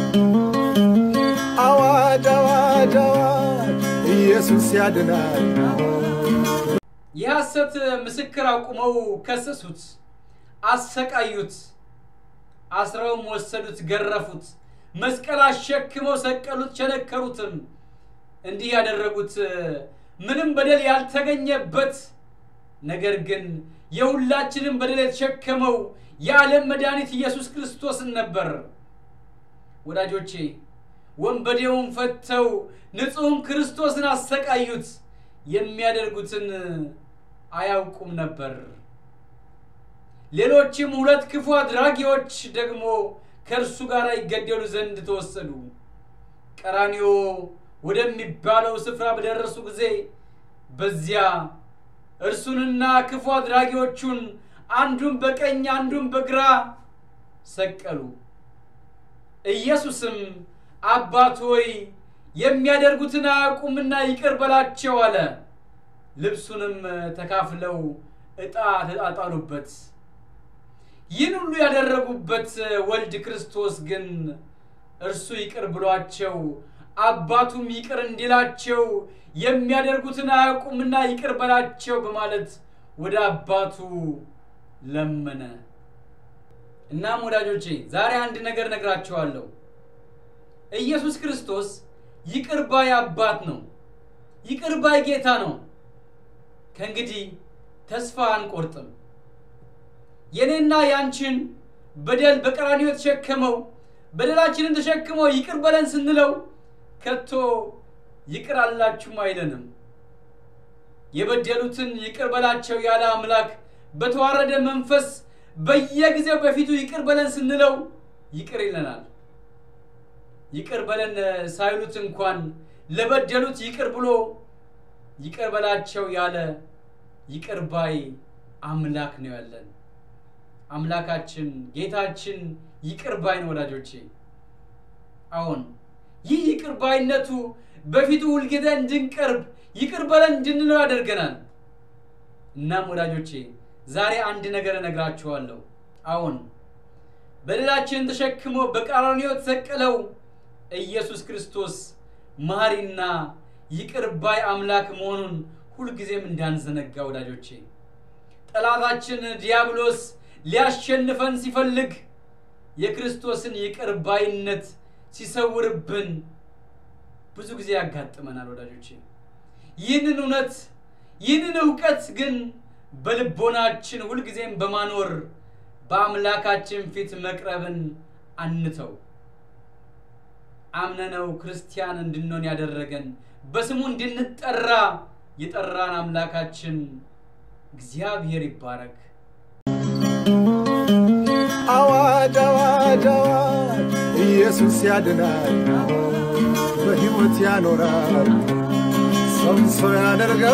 አዋጅ አዋጅ አዋጅ ኢየሱስ ያድናል። የሐሰት ምስክር አቁመው ከሰሱት፣ አሰቃዩት፣ አስረውም ወሰዱት፣ ገረፉት፣ መስቀል አሸክመው ሰቀሉት፣ ቸነከሩትም። እንዲህ ያደረጉት ምንም በደል ያልተገኘበት ነገር ግን የሁላችንም በደል የተሸከመው የዓለም መድኃኒት ኢየሱስ ክርስቶስን ነበር። ወዳጆቼ ወንበዴውን ፈተው ንጹሕን ክርስቶስን አሰቃዩት። የሚያደርጉትን አያውቁም ነበር። ሌሎችም ሁለት ክፉ አድራጊዎች ደግሞ ከእርሱ ጋር ይገደሉ ዘንድ ተወሰዱ። ቀራንዮ ወደሚባለው ስፍራ በደረሱ ጊዜ በዚያ እርሱንና ክፉ አድራጊዎቹን አንዱን በቀኝ አንዱን በግራ ሰቀሉ። ኢየሱስም አባት ሆይ የሚያደርጉትን አያውቁምና ይቅር በላቸው አለ። ልብሱንም ተካፍለው ዕጣ ተጣጣሉበት። ይህን ሁሉ ያደረጉበት ወልድ ክርስቶስ ግን እርሱ ይቅር ብሏቸው አባቱም ይቅር እንዲላቸው የሚያደርጉትን አያውቁምና ይቅር በላቸው በማለት ወደ አባቱ ለመነ። እናም ወዳጆቼ ዛሬ አንድ ነገር ነግራችኋለሁ። ኢየሱስ ክርስቶስ ይቅር ባይ አባት ነው። ይቅር ባይ ጌታ ነው። ከእንግዲህ ተስፋ አንቆርጥም። የኔና ያንቺን በደል በቀራንዮ የተሸከመው በደላችንን ተሸክመው ይቅር በለን ስንለው ከቶ ይቅር አላችሁም አይለንም። የበደሉትን ይቅር በላቸው ያለ አምላክ በተዋረደ መንፈስ በየጊዜው በፊቱ ይቅር በለን ስንለው ይቅር ይለናል። ይቅር በለን ሳይሉት እንኳን ለበደሉት ይቅር ብሎ ይቅር በላቸው ያለ ይቅር ባይ አምላክ ነው ያለን። አምላካችን ጌታችን ይቅር ባይ ነው ወዳጆቼ። አሁን ይህ ይቅር ባይነቱ በፊቱ ሁልጊዜ እንድንቀርብ ይቅር በለን እንድንለው ያደርገናል። እናም ወዳጆቼ ዛሬ አንድ ነገር እነግራችኋለሁ። አሁን በደላችንን ተሸክሞ በቀራንዮ የተሰቀለው ኢየሱስ ክርስቶስ መሐሪና ይቅር ባይ አምላክ መሆኑን ሁልጊዜም እንዳንዘነጋ ወዳጆቼ። ጠላታችን ዲያብሎስ ሊያሸንፈን ሲፈልግ የክርስቶስን ይቅር ባይነት ሲሰውርብን ብዙ ጊዜ ያጋጥመናል ወዳጆቼ። ይህንን እውነት ይህንን እውቀት ግን በልቦናችን ሁልጊዜም በማኖር በአምላካችን ፊት መቅረብን አንተው። አምነነው ክርስቲያን እንድንሆን ያደረገን በስሙ እንድንጠራ የጠራን አምላካችን እግዚአብሔር ይባረክ። አዋጅ አዋጅ አዋጅ ኢየሱስ ያድናል፣ በሕይወት ያኖራል፣ ሰው ሰው ያደርጋል።